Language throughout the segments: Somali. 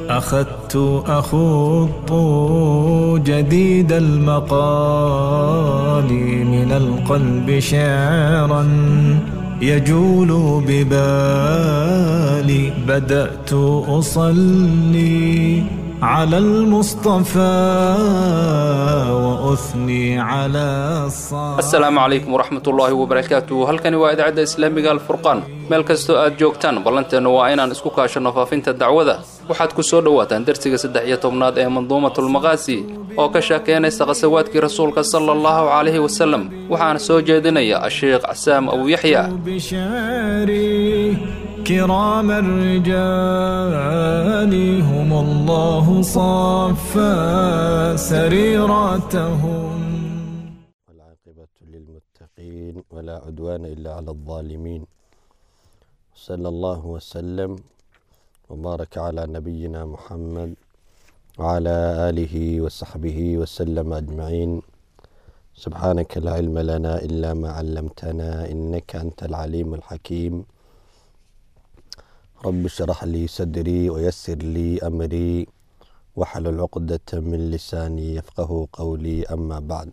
أخذت أخوض جديد المقال من القلب شعرا يجول ببالي بدأت أصلي على المصطفى وأثني على الصالح asalaamu calaykum waraxmat ullaahi wabarakaatuh halkani waa idaacadda islaamiga alfurqaan meel kastoo aad joogtaan ballanteennu waa inaan isku kaashanno faafinta dacwada waxaad ku soo dhowaataan darsiga saddex iyo tobnaad ee manduumatulmaqaasi oo ka sheekeynaysa khasawaadkii rasuulka sala allahu calayhi wasalem waxaana soo jeedinaya asheekh casaam abu yaxya بشعري كرام الرجال هم الله صفى سريرتهم والعاقبة للمتقين ولا عدوان إلا على الظالمين صلى الله وسلم وبارك على نبينا محمد وعلى آله وصحبه وسلم أجمعين سبحانك لا علم لنا إلا ما علمتنا إنك أنت العليم الحكيم رب اشرح لي صدري ويسر لي أمري واحلل عقدة من لساني يفقه قولي أما بعد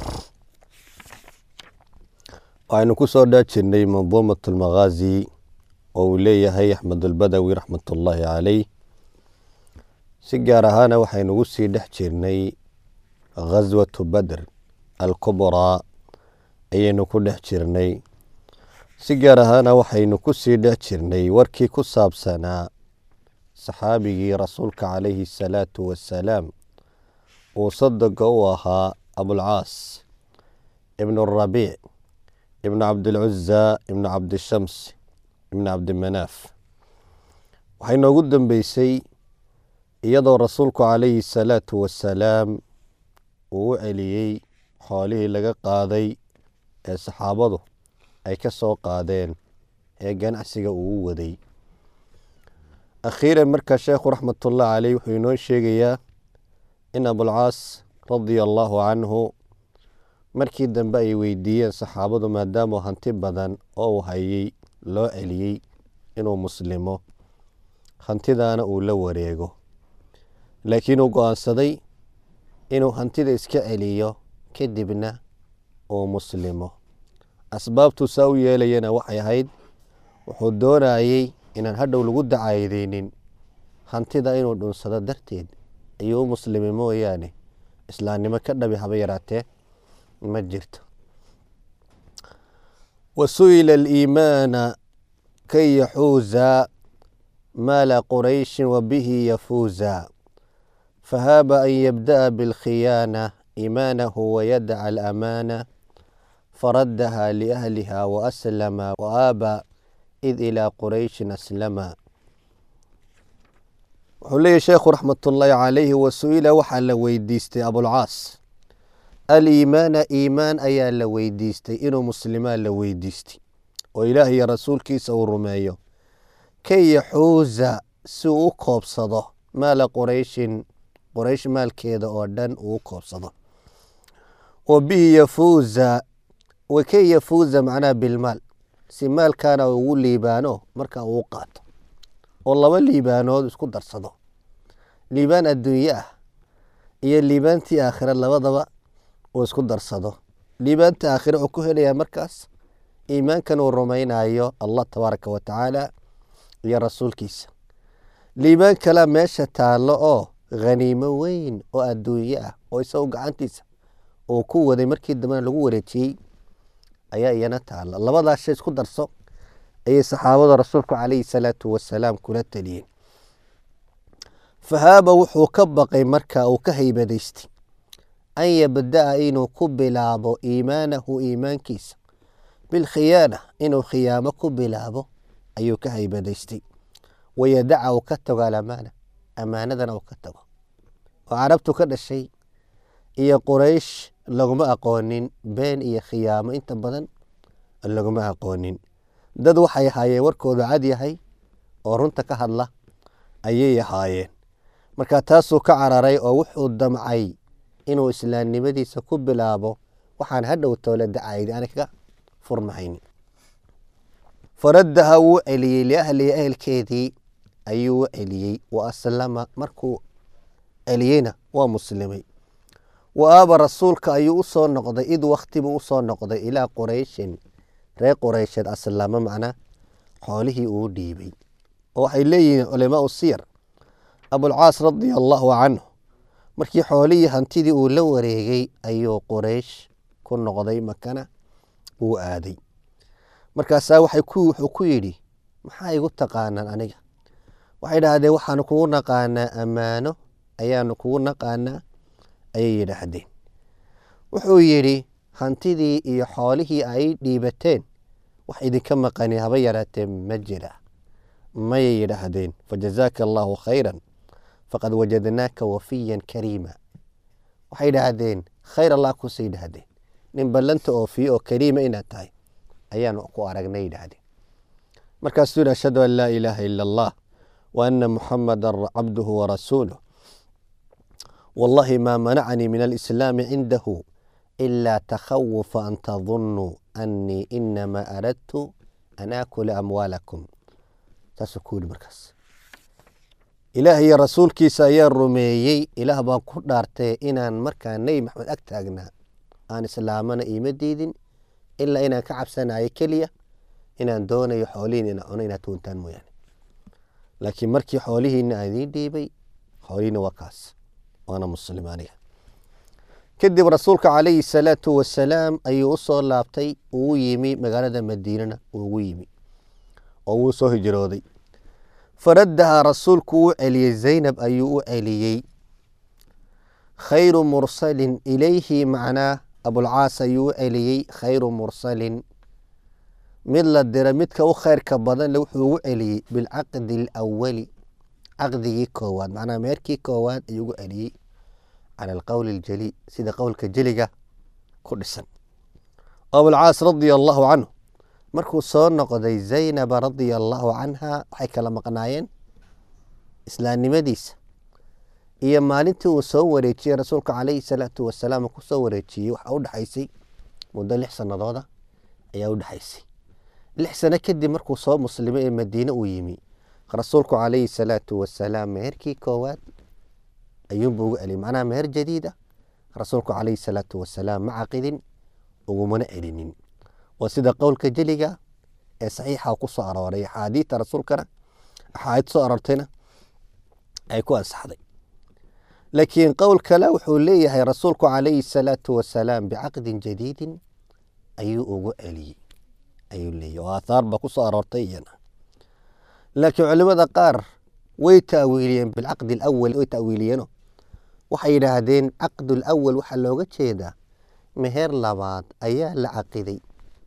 waxaynu ku soo dhaa jirnay manduumat almaghaazi oo uu leeyahay axmedulbadawi raxmatullaahi caleyh si gaar ahaana waxaynugu sii dhex jirnay ghaswatu badr alkubraa ayaynu ku dhex jirnay si gaar ahaana waxaynu ku sii dhex jirnay warkii ku saabsanaa saxaabigii rasuulka calayhi asalaatu wassalaam uu sadoga u ahaa abulcaas ibnu rabiic ibn cabdilcuza ibn cabdishams ibn cabdimanaaf waxay noogu dambeysay iyadoo rasuulku calayhi salaatu wasalaam uu u celiyey xoolihii laga qaaday ee saxaabadu ay ka soo qaadeen ee ganacsiga uu u waday akhiiran markaa sheekhu raxmatullah caleyh wuxuu inoo sheegayaa in abulcaas radia allaahu canhu markii dambe ay weydiiyeen saxaabadu maadaamuu hanti badan oo uu hayay loo celiyey inuu muslimo hantidaana uu la wareego laakiin uu go-aansaday inuu hantida iska celiyo kadibna uu muslimo asbaabtuu saa u yeelayana waxay ahayd wuxuu doonayey inaan hadhow lagu dacaydeynin hantida inuu dhunsado darteed ayuu u muslimay mooyaane islaamnimo ka dhabi haba yaraatee ma jirto wasu'ila aliimaana kay yaxuuza maala qurayshin wabihi yafuuza fahaaba an yabda'a bilkhiyaana iimaanahu wayadaca alamaana faraddaha liahliha waaslama waaaba id ilaa qurayshin aslama wuxuu leeyahy sheekhu raxmatullaahi calayhi wasu'ila waxaa la weydiistay abulcaas aliimaana iimaan ayaa la weydiistay inuu muslimaa la weydiistay oo ilaah iyo rasuulkiisa uu rumeeyo kay yaxuuza si uu u koobsado maala qurayshin qoraysh maalkeeda oo dhan uu u koobsado wa bihi yafuuza wa kay yafuuza macnaha bilmaal si maalkaana ugu liibaano marka uu qaato oo laba liibaanood isku darsado liibaan adduunye ah iyo liibaantii aakhira labadaba uu isku darsado liibaanta aakhire wuxuu ku helayaa markaas iimaankan uu rumaynayo allah tabaaraka wa tacaala iyo rasuulkiisa liibaan kalea meesha taallo oo khaniimo weyn oo adduunye ah oo isagu gacantiisa uu ku waday markii dambena lagu wareejiyey ayaa iyana taalla labadaas shay isku darso ayay saxaabada rasuulku calayhi salaatu wasalaam kula taliyeen fahaaba wuxuu ka baqay marka uu ka haybadaystay an yabda'a inuu ku bilaabo iimaanahu iimaankiisa bilkhiyaana inuu khiyaamo ku bilaabo ayuu ka haybadaystay wayadaca uu ka tago alamaana amaanadana uu ka tago oo carabtu ka dhashay iyo quraysh laguma aqoonin been iyo khiyaamo inta badan laguma aqoonin dad waxay ahaayeen warkoodu cad yahay oo runta ka hadla ayay ahaayeen marka taasuu ka cararay oo wuxuu damcay inuu islaamnimadiisa ku bilaabo waxaan hadhow toole dacaydi ani kaga furmahayn faraddaha wuu celiyey liahlihi ehelkeedii ayuu u celiyey wa aslama markuu celiyeyna waa muslimay wa aaba rasuulka ayuu usoo noqday id waktibuu usoo noqday ilaa qurayshin reer quraysheed aslama macnaa xoolihii uu dhiibay oo waxay leeyihiin culamaau siyar abulcaas radia allaahu canhu markii xoolihii hantidii uu la wareegay ayuu quraysh ku noqday makana uu aaday markaasaa wuxuu ku yidhi maxaa igu taqaanaan aniga waxay idhaahdeen waxaanu kugu naqaanaa ammaano ayaanu kugu naqaanaa ayay yidhaahdeen wuxuu yidhi hantidii iyo xoolihii ay dhiibateen wax idinka maqani haba yaraatee ma jira mayay yidhaahdeen fajazaaka allaahu khayran faqad wajadnaaka wafiyan kariima waxay idhaahdeen khayr allah kusii yidhaahdeen nin ballanta oofiye oo kariima inaad tahay ayaanu ku aragnay yidhaahdeen markaasuu yidhi ashhadu an laa ilaaha ila allah wa ana muxamadan cabduhu warasuuluh wallahi maa manacanii min alislaami cindahu ilaa takhawufa an tadunuu annii inamaa aradtu an aakula amwaalakum saasuu ku yidhi markaas ilaah iyo rasuulkiisa ayaa rumeeyey ilaah baan ku dhaartay inaan markaa nebi maxamed ag taagnaa aan islaamana iima diidin ilaa inaan ka cabsanayo keliya inaan doonayo xoolihiin ina cuno inaad tuuntaan mooyaane laakiin markii xoolihiina aan idiin dhiibay xoolihiina waa kaas waana muslim aniga kadib rasuulka calayhi salaatu wasalaam ayuu usoo laabtay uu yimi magaalada madiinana ugu yimi oo wuu soo hijrooday faraddahaa rasuulku wuu celiyey zaynab ayuu u celiyey khayru mursalin ilayhi macnaa abulcaas ayuu u celiyey khayru mursalin mid la dira midka u khayrka badanle wuxuu ugu celiyey bilcaqdi alawali caqdigii koowaad macnaa meerkii koowaad ayuu ugu celiyey cala alqowli aljali sida qowlka jeliga ku dhisan abulcaas radia allaahu canhu markuu soo noqday zaynaba radia allaahu canha waxay kala maqnaayeen islaamnimadiisa iyo maalintii uu soo wareejiyey rasuulka calayhi salaatu wasalaam kusoo wareejiyey waxaa u dhexaysay muddo lix sanadooda ayaa u dhexaysay lix sano kadib markuu soo muslimay ee madiine uu yimi rasuulku calayhi salaatu wasalaam meherkii koowaad ayuunbuu ugu celiyay macnaha meher jadiida rasuulku calayhi salaatu wasalaam ma caqidin ugumana celinin waa sida qowlka jeliga ee saxiixa ku soo arooray axaadiita rasuulkana axaadiid soo aroortayna ay ku ansaxday laakiin qowl kale wuxuu leeyahay rasuulku calayhi salaatu wasalaam bicaqdin jadiidin ayuu ugu celiyey ayuu leeyahy oo aathaar ba ku soo aroortay iyana laakiin culimada qaar way taawiiliyeen bilcaqdi alawal way taawiiliyeeno waxay yidhaahdeen caqdu lawal waxaa looga jeedaa meher labaad ayaa la caqiday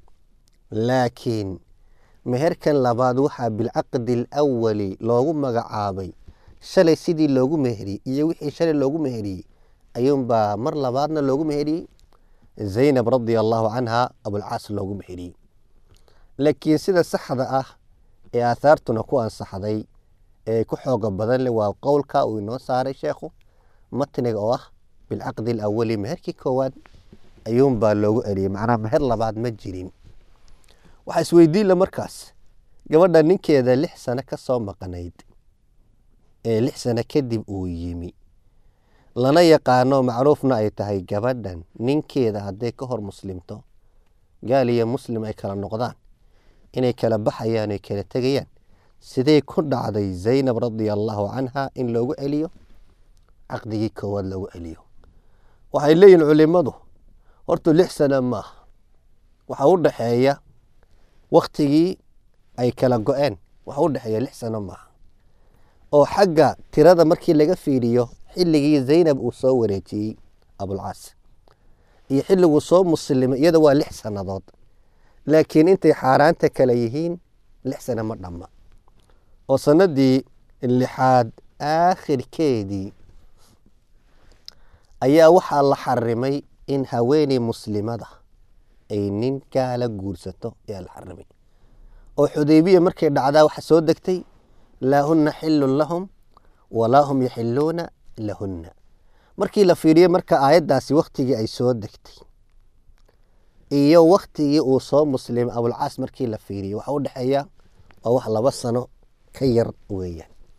laakiin meherkan labaad waxaa bilcaqdi alawali loogu magacaabay shalay sidii loogu meheriyey iyo wixii shalay loogu meheriyey ayuunbaa mar labaadna loogu meheriyey zaynab radia allaahu canha abulcaas loogu meheriyey laakiin sida saxda ah ee aathaartuna ku ansaxday ee ku xooga badan leh waa qowlka uu inoo saaray sheekhu matniga oo ah bilcaqdi alawali meherkii koowaad ayuunbaa loogu celiyey macnaha meher labaad ma jirin waxaa isweydiinla markaas gabadha ninkeeda lix sano ka soo maqnayd ee lix sano kadib uu yimi lana yaqaano macruufna ay tahay gabadhan ninkeeda hadday ka hor muslimto gaal iyo muslim ay kala noqdaan inay kala baxayaan oy kala tegayaan sidee ku dhacday zaynab radia allaahu canha in loogu celiyo caqdigii koowaad loogu celiyo waxay leeyihin culimadu horta lix sano maaha waxaa u dhaxeeya waktigii ay kala go-een waxa u dhexeeya lix sano maaha oo xagga tirada markii laga fiiriyo xilligii zaynab uu soo wareejiyey abulcaas iyo xilliguu soo muslimay iyada waa lix sannadood laakiin intay xaaraanta kale yihiin lix sano ma dhamma oo sanadii lixaad aakhirkeedii ayaa waxaa la xarimay in haweeney muslimada ay nin gaala guursato ayaa la xarimay oo xudaybiya markay dhacdaa waxa soo degtay laa huna xilun lahum walaa hum yaxiluuna lahunna markii la fiiriyey marka aayaddaasi waktigii ay soo degtay iyo waktigii uu soo muslimay abulcaas markii la fiiriyey waxa u dhexeeya waa wax laba sano ka yar weeyaan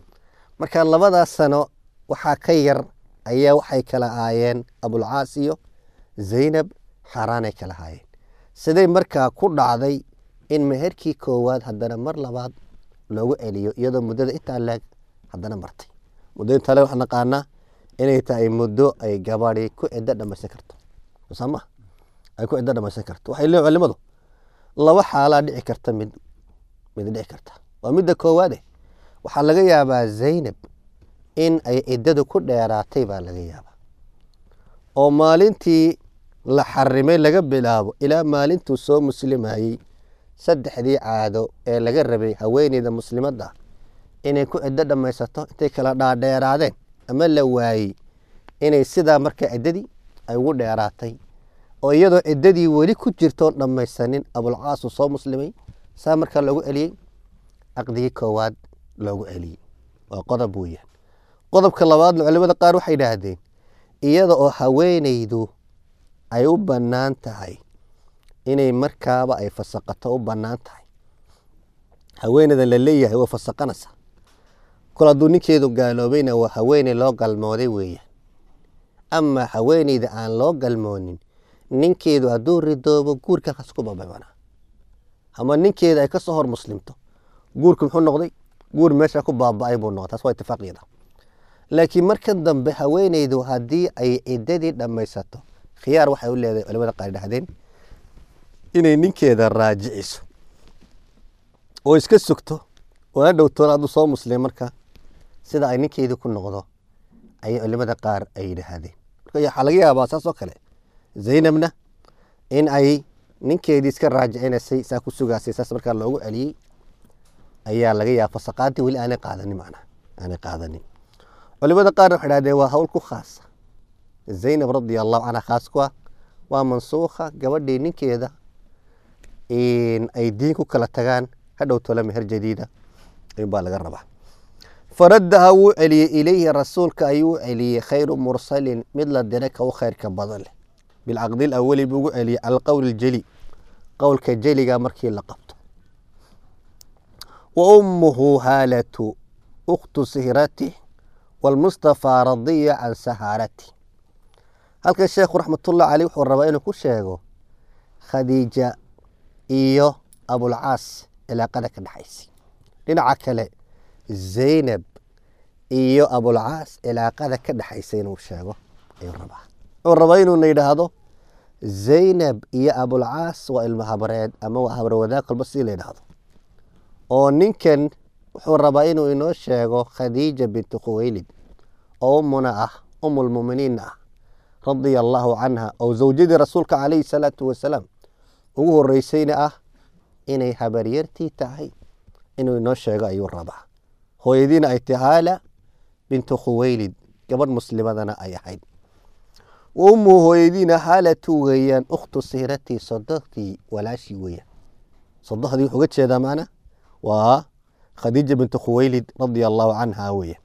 marka labadaas sano waxaa ka yar ayaa waxay kala ahaayeen abulcaas iyo zaynab xaaraanay kala ahaayeen siday markaa ku dhacday in meherkii koowaad haddana mar labaad loogu celiyo iyadoo muddada intaa leeg haddana martay muddo intaa leeg waxaan naqaanaa inay tahay muddo ay gabadhi ku ciddo dhamaysan karto sooma ay ku ciddo dhamaysan karto waxay leeyihin culimadu laba xaalaa dhici karta mid mid dhici karta waa midda koowaade waxaa laga yaabaa zaynab in ay ciddadu ku dheeraatay baa laga yaabaa oo maalintii la xarimay laga bilaabo ilaa maalintuu soo muslimayey saddexdii caado ee laga rabay haweeneyda muslimadda inay ku ciddo dhammaysato intay kala dhaadheeraadeen ama la waayey inay sidaa marka ciddadii ay ugu dheeraatay oo iyadoo ciddadii weli ku jirtoon dhammaysanin abulcaasu soo muslimay saa markaa loogu celiyey caqdigii koowaad loogu celiyey waa qodob weeyaan qodobka labaadna culimada qaar waxay idhaahdeen iyada oo haweeneydu ay u bannaan tahay inay markaaba ay fasaqato u bannaan tahay haweeneyda la leeyahay way fasaqanaysaa kol hadduu ninkeedu gaaloobayna waa haweeney loo galmooday weeyaan ama haweeneyda aan loo galmoonin ninkeedu hadduu ridoobo guurka halkaas ku bababanaa ama ninkeeda ay kasoo hor muslimto guurku muxuu noqday guur meesha ku baaba-ay buu noqday taas waa itifaaqiyada laakiin marka dambe haweeneydu haddii ay ciddadii dhammaysato khiyaar waxay u leedahay culimada qaar dhahdeen inay ninkeeda raajiciso oo iska sugto oo ha dhowtoona hadduu soo muslim marka sida ay ninkeedii ku noqdo ayay culimada qaar ay yidhaahdeen marka waxaa laga yaabaa saas oo kale zaynabna in ay ninkeedii iska raajicinaysay saa ku sugaasay saas markaa loogu celiyey ayaa laga yaaba fasaqaadii weli aanay qaadanin macnaha aanay qaadanin culimada qaarna waxay dhahdeen waa hawl ku khaasa zaynab radia allahu canha khaas ku ah waa mansuukha gabadhii ninkeeda ay diin ku kala tagaan hadhow tole meher jadiida ayuunbaa laga rabaa faraddaha wuu celiyey ilayhi rasuulka ayuu u celiyey khayru mursalin mid la diray ka u khayrka badan leh bilcaqdi lawali buu ugu celiyey cala alqowli ljeli qowlka jeliga markii la qabto wa ummuhu haalatu ukhtu sihratih waalmustafaa radiya can sahaarati halkan sheekhu raxmatullah caleyh wuxuu rabaa inuu ku sheego khadiija iyo abulcaas cilaaqada ka dhexaysay dhinaca kale zaynab iyo abulcaas cilaaqada ka dhexaysay inuu sheego ayuu rabaa wuxuu rabaa inuuna yidhaahdo zaynab iyo abulcaas waa ilmo habreed ama waa habre wadaag kolba si la yidhaahdo oo ninkan wuxuu rabaa inuu inoo sheego khadiija bintu khuweylid oo ummuna ah umulmuminiinna ah radia allaahu canha oo zawjadii rasuulka calayhi salaatu wasalaam ugu horeysayna ah inay habaryartii tahay inuu inoo sheego ayuu rabaa hooyadiina ay tahay haala bintu khuweylid gabadh muslimadana ay ahayd wa ummuhu hooyadiina haalatu weeyaan ukhtu siiratii sodohdii walaashii weeyaan sodohdii wuxuu uga jeedaa macna waa khadiija bintu khuweylid radia allaahu canha weeyaan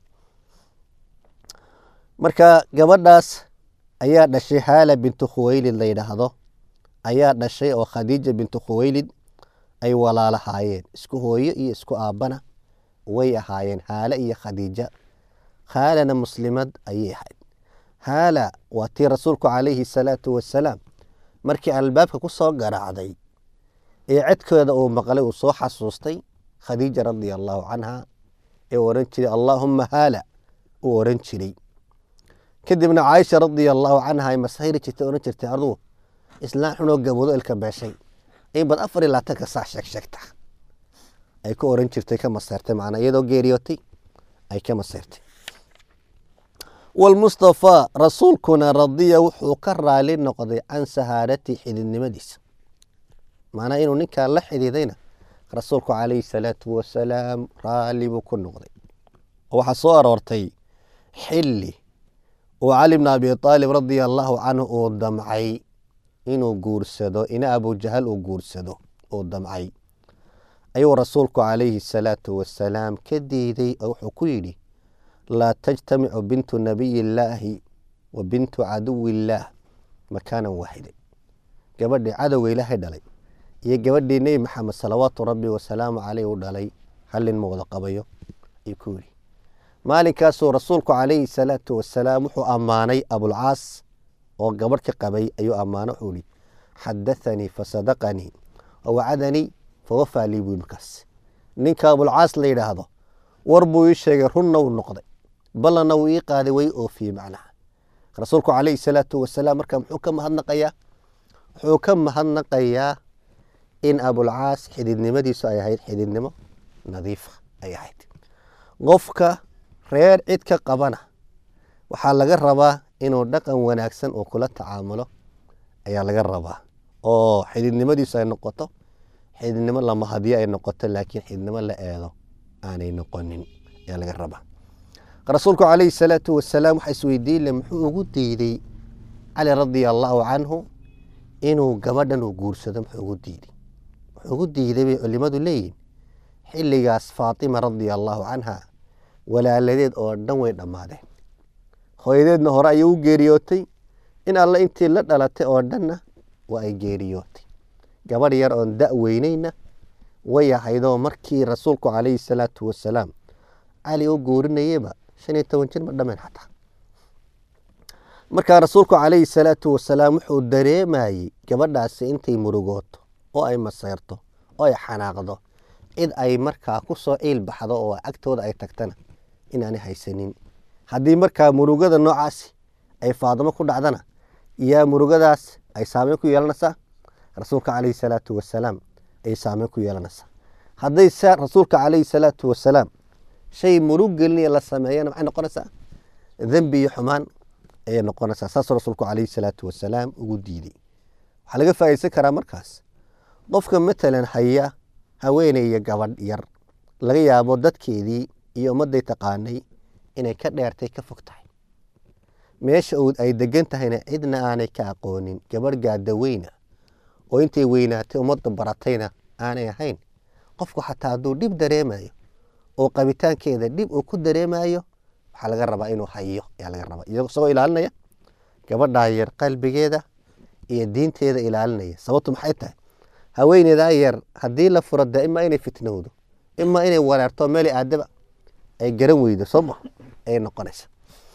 marka gabadhaas ayaa dhashay haala bintu khuweylid la yidhaahdo ayaa dhashay oo khadiija bintu khuweylid ay walaalahaayeen isku hooyo iyo isku aabbana way ahaayeen haala iyo khadiija haalana muslimad ayay ahayd haala waa tii rasuulku calayhi salaatu wasalaam markii albaabka ku soo garaacday ee cedkooda uu maqlay uu soo xasuustay khadiija radia allaahu canha ee oran jiray allaahumma haala uu oran jiray kadibna caaisha radia allaahu canha ay masayri jirtay oran jirtay adugu islaan xunoo gaboodo ilka beeshay in bad afar iyo labaatanka saa sheeg sheegta ay ku oran jirtay ka maseyrtay macnaa iyadoo geeriyootay ay ka maseyrtay walmustafaa rasuulkuna radiya wuxuu ka raali noqday can sahaarati xididnimadiisa macnaa inuu ninkaa la xidhiidayna rasuulku calayhi salaatu wasalaam raalli buu ku noqday oo waxaa soo aroortay xilli uu cali bna abi aalib radia allaahu canhu uu damcay inuu guursado ina abujahal uu guursado uu damcay ayuu rasuulku calayhi salaatu wasalaam ka diiday oo wuxuu ku yidhi laa tajtamicu bintu nabiyi illaahi wa bintu caduwi illaah makaanan waaxida gabadhii cadowga ilaahay dhalay iyo gabadhii nebi maxamed salawaatu rabbi wasalaamu caleyh u dhalay hallin ma wada qabayo ayuu ku yidhi maalinkaasuu rasuulku calayhi salaatu wasalaam wuxuu ammaanay abulcaas oo gabadh ka qabay ayuu ammaano wuxuu ihi xadathanii fasadaqanii wawacadanii fawafaa lii buu markaas ninka abulcaas la yidhaahdo war buu ii sheegay runna wuu noqday ballanna wuu ii qaaday way oofiyey macnaha rasuulku calayhi salaatu wasalaam marka muxuu ka mahadnaqayaa wuxuu ka mahadnaqayaa in abulcaas xididnimadiisu ay ahayd xididnimo nadiifa ay ahayd qofka reer cid ka qabana waxaa laga rabaa inuu dhaqan wanaagsan uu kula tacaamulo ayaa laga rabaa oo xididnimadiisu ay noqoto xididnimo lamahadyo ay noqoto laakiin xididnimo la eedo aanay noqonin ayaa laga rabaa rasuulku calayhi salaatu wasalaam waxaa isweydiinle muxuu ugu diiday cali radia allaahu canhu inuu gabadhan uu guursado muxuu ugu diiday wuxuu ugu diiday bay culimadu leeyihin xilligaas faatima radia allaahu canha walaaladeed oo dhan way dhammaadeen hooyadeedna hore ayay u geeriyootay in alle intii la dhalatay oo dhanna waa ay geeriyootay gabadh yar oon da' weyneyna way ahaydoo markii rasuulku calayhi salaatu wasalaam cali u guurinayeyba shan iyo toban jir ma dhameen xataa markaa rasuulku calayhi salaatu wasalaam wuxuu dareemayey gabadhaasi intay murugooto oo ay maseyrto oo ay xanaaqdo cid ay markaa ku soo ciil baxdo oo agtooda ay tagtana inaanay haysanin haddii markaa murugada noocaasi ay faadimo ku dhacdana yaa murugadaas ay saameyn ku yeelanaysaa rasuulka calayhi salaatu wasalaam ay saameyn ku yeelanaysaa hadday se rasuulka calayhi salaatu wasalaam shay murug gelinaya la sameeyana maxay noqonaysaa dembi iyo xumaan ayay noqonaysaa saasuu rasuulku calayhi salaatu wasalaam ugu diiday waxaa laga faa'idaysan karaa markaas qofka matalan haya haweeneya gabadh yar laga yaabo dadkeedii iyo ummadday taqaanay inay ka dheertay ka fog tahay meesha uu ay degan tahayna cidna aanay ka aqoonin gabadh gaada weyna oo intay weynaatay ummadda baratayna aanay ahayn qofku xataa hadduu dhib dareemayo oo qabitaankeeda dhib uu ku dareemayo waxaa laga rabaa inuu hayo ayaa laga rabaa isagoo ilaalinaya gabadhaa yar qalbigeeda iyo diinteeda ilaalinaya sababtu maxay tahay haweeneydaa yar haddii la furo dee imaa inay fitnowdo imaa inay wareerto meel aadaba ay garan weydo sooma ayay noqonaysa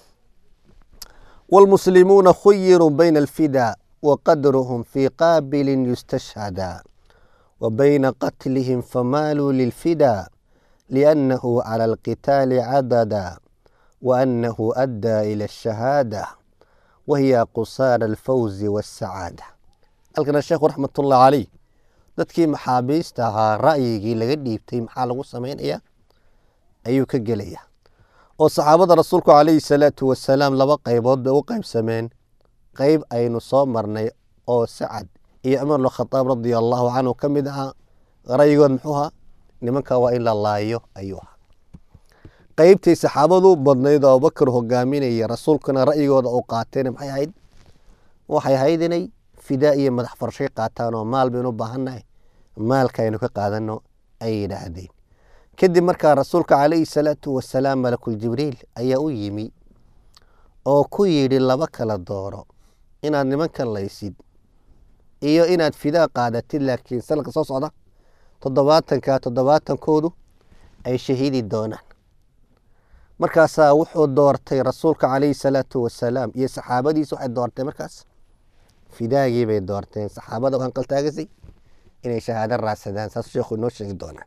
wاlmuslimuuna khuyiruu bayna alfidaa waqadruhum fii qaabilin yustashhadaa وبين قتلهم فمالوا للفدا لأنه على القتال عددا وأنه أدى إلى الشهادة وهي قصار الفوز والسعادة halkana sheekhu raxmatullahi caleyh dadkii maxaabiista ahaa ra'yigii laga dhiibtay maxaa lagu samaynayaa ayuu ka gelayaa oo saxaabada rasuulku calayhi salaatu wasalaam laba qaybood bay u qaybsameen qeyb aynu soo marnay oo sacad iyo cumar bnkhadaab radia allaahu canhu ka mid ahaa ra'yigood muxuu ahaa nimanka waa in la laayo ayuu ahaa qeybtii saxaabadu badnayd oo abubakar hogaaminaya rasuulkuna ra'yigooda uu qaatayna maxay ahayd waxay ahayd inay fidaa iyo madax farshay qaataan oo maal baynu u baahannahay maalka aynu ka qaadano ay yidhaahdeen kadib markaa rasuulka calayhi salaatu wasalaam malakul jibriil ayaa u yimi oo ku yidhi laba kala dooro inaad nimankan laysid iyo inaad fidaa qaadatid laakiin sanadka soo socda toddobaatanka toddobaatankoodu ay shahiidi doonaan markaasaa wuxuu doortay rasuulka calayhi salaatu wasalaam iyo saxaabadiisa waxay doortay markaas fidaagii bay doorteen saxaabada waxaan qaltaagasay inay shahaado raadsadaan saas sheekhu inoo sheegi doonaa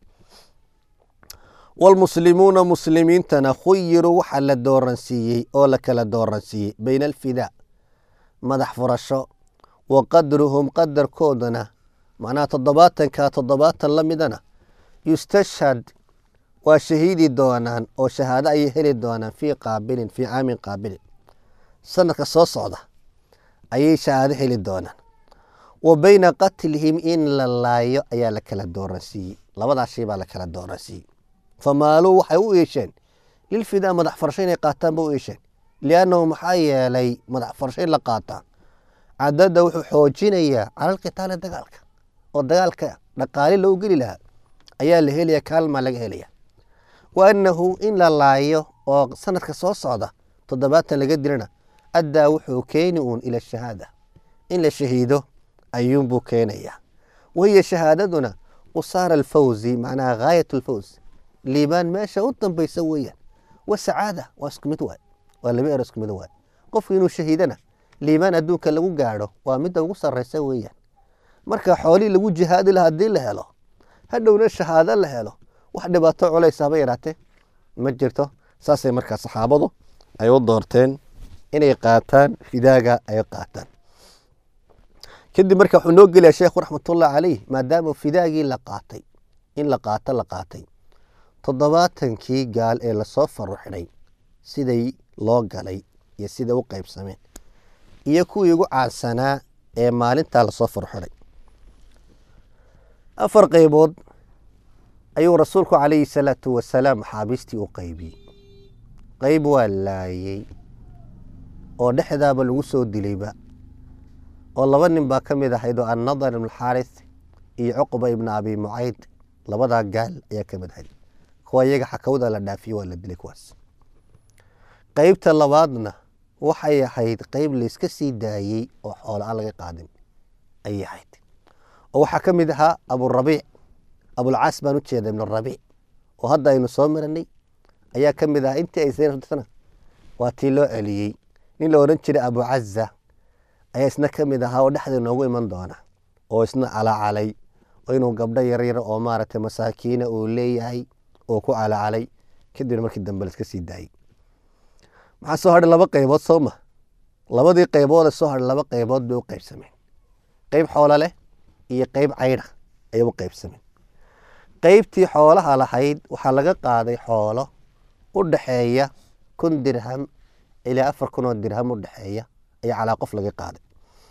walmuslimuuna muslimiintana khuyiruu waxaa la dooransiiyey oo la kala dooransiiyey bayna alfidaa madax furasho wa qadruhum qadarkoodana macnaha toddobaatanka toddobaatan la midana yustashhad waa shahiidi doonaan oo shahaado ayay heli doonaan fii qaabilin fii caamin qaabilin sanadka soo socda ayay shahaado heli doonaan wa bayna qatlihim in la laayo ayaa la kala dooransiiyey labadaas shay baa la kala dooransiiyey famaaluu waxay u iisheen lilfidaa madax farsho inay qaataan ba u iisheen liannahu maxaa yeelay madax farsho in la qaataa cadada wuxuu xoojinayaa cala alqitaali dagaalka oo dagaalka dhaqaali loo geli lahaa ayaa la helaya kaalmaa laga helaya wa annahu in la laayo oo sanadka soo socda toddobaatan laga dilana addaa wuxuu keeni uun ila shahaada in la shahiido ayuunbuu keenayaa wahiya shahaadaduna qusaara alfawzi macnaha gaayat alfawz liibaan meesha u dambaysa weeyaan wa sacaada waa isku mid waay waa laba ero isku mid waay qofku inuu shahiidana liimaan adduunka lagu gaadho waa midda ugu sarreysa weeyaan marka xoolihii lagu jihaadi laha haddii la helo hadhowna shahaado la helo wax dhibaato culays haba yaraatee ma jirto saasay markaa saxaabadu ay u doorteen inay qaataan fidaaga ay qaataan kadib marka wuxuu noo gelaya sheekhu raxmatullahi caleyh maadaama fidaagii la qaatay in la qaato la qaatay toddobaatankii gaal ee lasoo faruxinay siday loo galay iyo siday u qaybsameen iyo kuwii ugu caansanaa ee maalintaa lasoo faruxinay afar qaybood ayuu rasuulku calayhi salaatu wasalaam maxaabiistii u qaybiyey qayb waa laayey oo dhexdaaba lagu soo dilayba oo laba nin baa ka mid ahayd oo annadar ibn xaaris iyo cuqba ibna abi mucayd labadaa gaal ayaa ka mid ahayd kuwa iyaga xakawda la dhaafiyo waa la dilay kuwaas qeybta labaadna waxay ahayd qeyb layska sii daayey oo xoolo aan laga qaadin ayay ahayd oo waxaa ka mid ahaa aburabiic abulcaas baan u jeeda ibn rabiic oo hadda aynu soo maranay ayaa ka mid ahaa intii ay sna waa tii loo celiyey nin la odhan jiray abucaza ayaa isna ka mid ahaa oo dhexda noogu iman doona oo isna calacalay oo inuu gabdho yaryar oo maaragtay masaakiina uu leeyahay oo ku calacalay kadibna markii dambe la iska sii daayey maxaa soo hadhay laba qaybood soo ma labadii qayboode soo hadhay laba qaybood bay u qaybsameen qeyb xoolo leh iyo qeyb caydha ayay u qaybsameen qeybtii xoolaha lahayd waxaa laga qaaday xoolo u dhaxeeya kun dirham ilaa afar kun oo dirham u dhexeeya ayaa calaa qof laga qaaday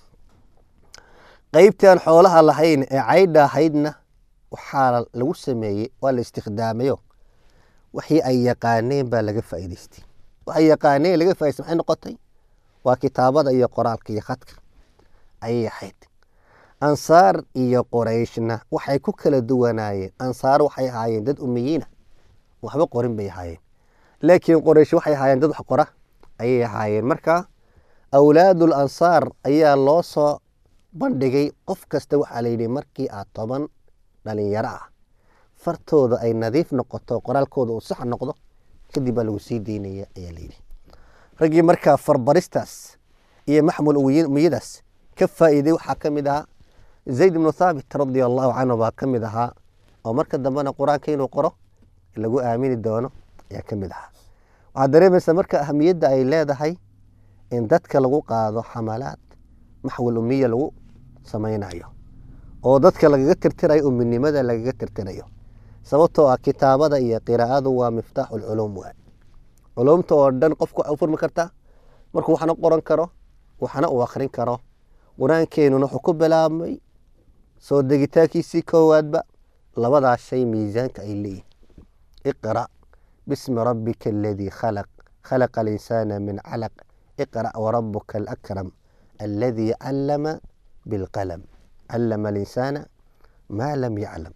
qeybtii aan xoolaha lahayn ee caydha ahaydna waxaa lagu sameeyey waa la istikhdaamayo wixii ay yaqaaneen baa laga faa'iidaystay waxay yaqaaneen laga faa'idaystay maxay noqotay waa kitaabada iyo qoraalka iyo khadka ayay ahayd ansaar iyo qorayshna waxay ku kala duwanaayeen ansaar waxay ahaayeen dad umiyiina waxba qorin bay ahaayeen laakiin qoraysh waxay ahaayeen dad wax qora ayay ahaayeen marka awlaadul ansaar ayaa loo soo bandhigay qof kasta waxaa layidhi markii aad toban dhalinyaro ah fartooda ay nadiif noqoto qoraalkooda uu sax noqdo kadib baa lagu sii deynaya ayaa layidhi raggii markaa farbaristaas iyo maxmul umiyadaas ka faa'iiday waxaa ka mid ahaa zayd ibnu thaabit radia allahu canhu baa ka mid ahaa oo marka dambena qur-aanka inuu qoro lagu aamini doono ayaa ka mid ahaa waxaad dareemaysaa marka ahamiyadda ay leedahay in dadka lagu qaado xamalaad maxwal umiya lagu samaynayo oo dadka lagaga tirtirayo uminimada lagaga tirtirayo sababtoo ah kitaabada iyo qiraa'adu waa miftaaxu lculuum waay culumta oo dhan qofku waxay u furmi kartaa markuu waxna qoran karo waxna uu akhrin karo qur-aankeenuna wuxuu ku bilaabmay soo degitaankiisii koowaadba labadaa shay miisaanka ay leeyihin iqra bismi rabbika aladii khalaq khalaqa alinsaana min calaq iqra warabuka alakram aladii callama bilqalam callama alinsaana maa lam yaclam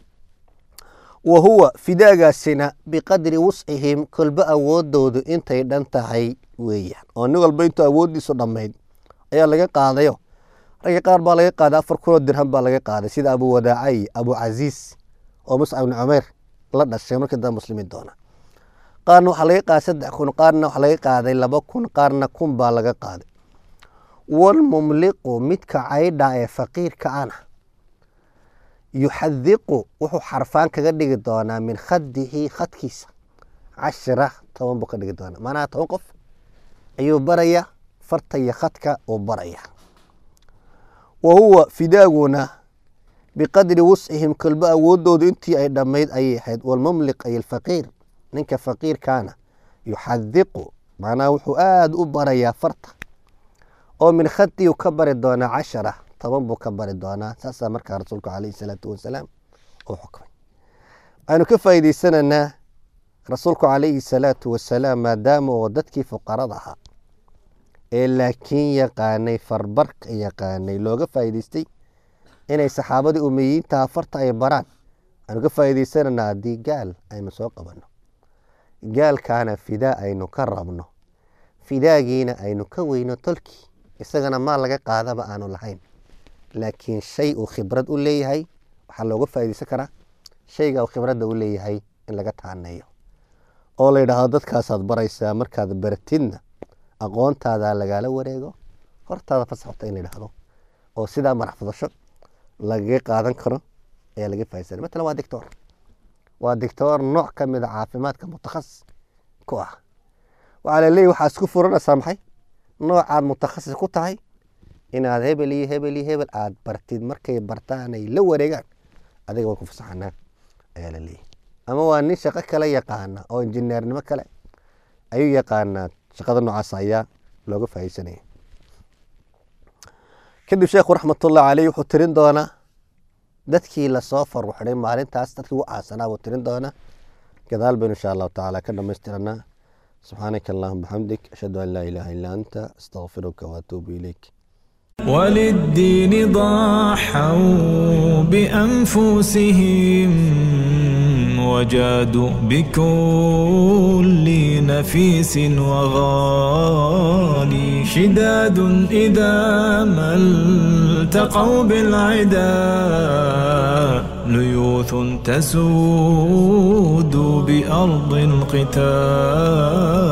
wa huwa fidaagaasina biqadri wuscihim kolba awoodoodu intay dhan tahay weeyaan oo nin walba intuu awooddiisu dhammayd ayaa laga qaadayo ragga qaar baa laga qaaday afar kunoo dirham baa laga qaaday sida abu wadaaca iyo abu casiis oo muscab ibni cumayr la dhashay markii dambe muslimiin doona qaarna waxaa laga qaaday saddex kun qaarna waxaa laga qaaday laba kun qaarna kun baa laga qaaday walmumliqu midka caydha ee faqiirka ana yuxadiqu wuxuu xarfaan kaga dhigi doonaa min khadihi khadkiisa cashira toban buu ka dhigi doonaa macnaha toban qof ayuu baraya farta iyo khadka uu baraya wa huwa fidaaguna biqadri wuscihim kolba awoodoodu intii ay dhammayd ayay ahayd walmumliq ay alfaqiir ninka faqiirkaana yuxadiqu macnaha wuxuu aada u barayaa farta oo min khadii u ka bari doonaa cashara toban buu ka bari doonaa saasaa markaa rasuulku calayhi salaatu wasalaam uu xukmay waxaynu ka faa'iideysanaynaa rasuulku calayhi salaatu wasalaam maadaama oo dadkii fuqarada ahaa ee laakiin yaqaanay farbarka yaqaanay looga faa'iideystay inay saxaabadii umiyiintaha farta ay baraan waxaynu ka faa'iideysanaynaa haddii gaal aynu soo qabanno gaalkaana fidaa aynu ka rabno fidaagiina aynu ka weyno tolkii isagana maal laga qaadaba aanu lahayn laakiin shay uu khibrad u leeyahay waxaa looga faa'iideysan karaa shayga uu khibradda u leeyahay in laga taaneeyo oo la yidhaahdo dadkaasaad baraysaa markaad baratidna aqoontaada lagaala wareego hortaada fasaxta in la yidhaahdo oo sidaa madax fudasho lagaga qaadan karo ayaa laga faaidsanay matalan waa dictor waa dictor nooc ka mid a caafimaadka mutakhasis ku ah waxaa laleeyahy waxaa isku furanaysaa maxay noocaad mutakhasis ku tahay inaad hebel iyo hebel iyo hebel aad bartid markay bartaan ay la wareegaan adiga waa ku fasaxanaa ayaa laleeyahy ama waa nin shaqo kale yaqaana oo injineernimo kale ayuu yaqaanaa shaqada noocaas ayaa looga faaidsanaya kadib sheekhu raxmatullahi caleyh wuxuu tirin doonaa dadkii lasoo faruxday maalintaas dadkii ugu aasanaa buu tirin doonaa gadaal baynu insha allahu tacaala ka dhamaystiranaa subxaanaka allahuma bixamdik ashhadu an laa ilaaha illa anta astaqfiruka waatuubu ilayk وللدين ضحوا بأنفسهم وجادوا بكل نفيس وغالي شداد إذا ما التقوا بالعدا ليوث تسود بأرض القتال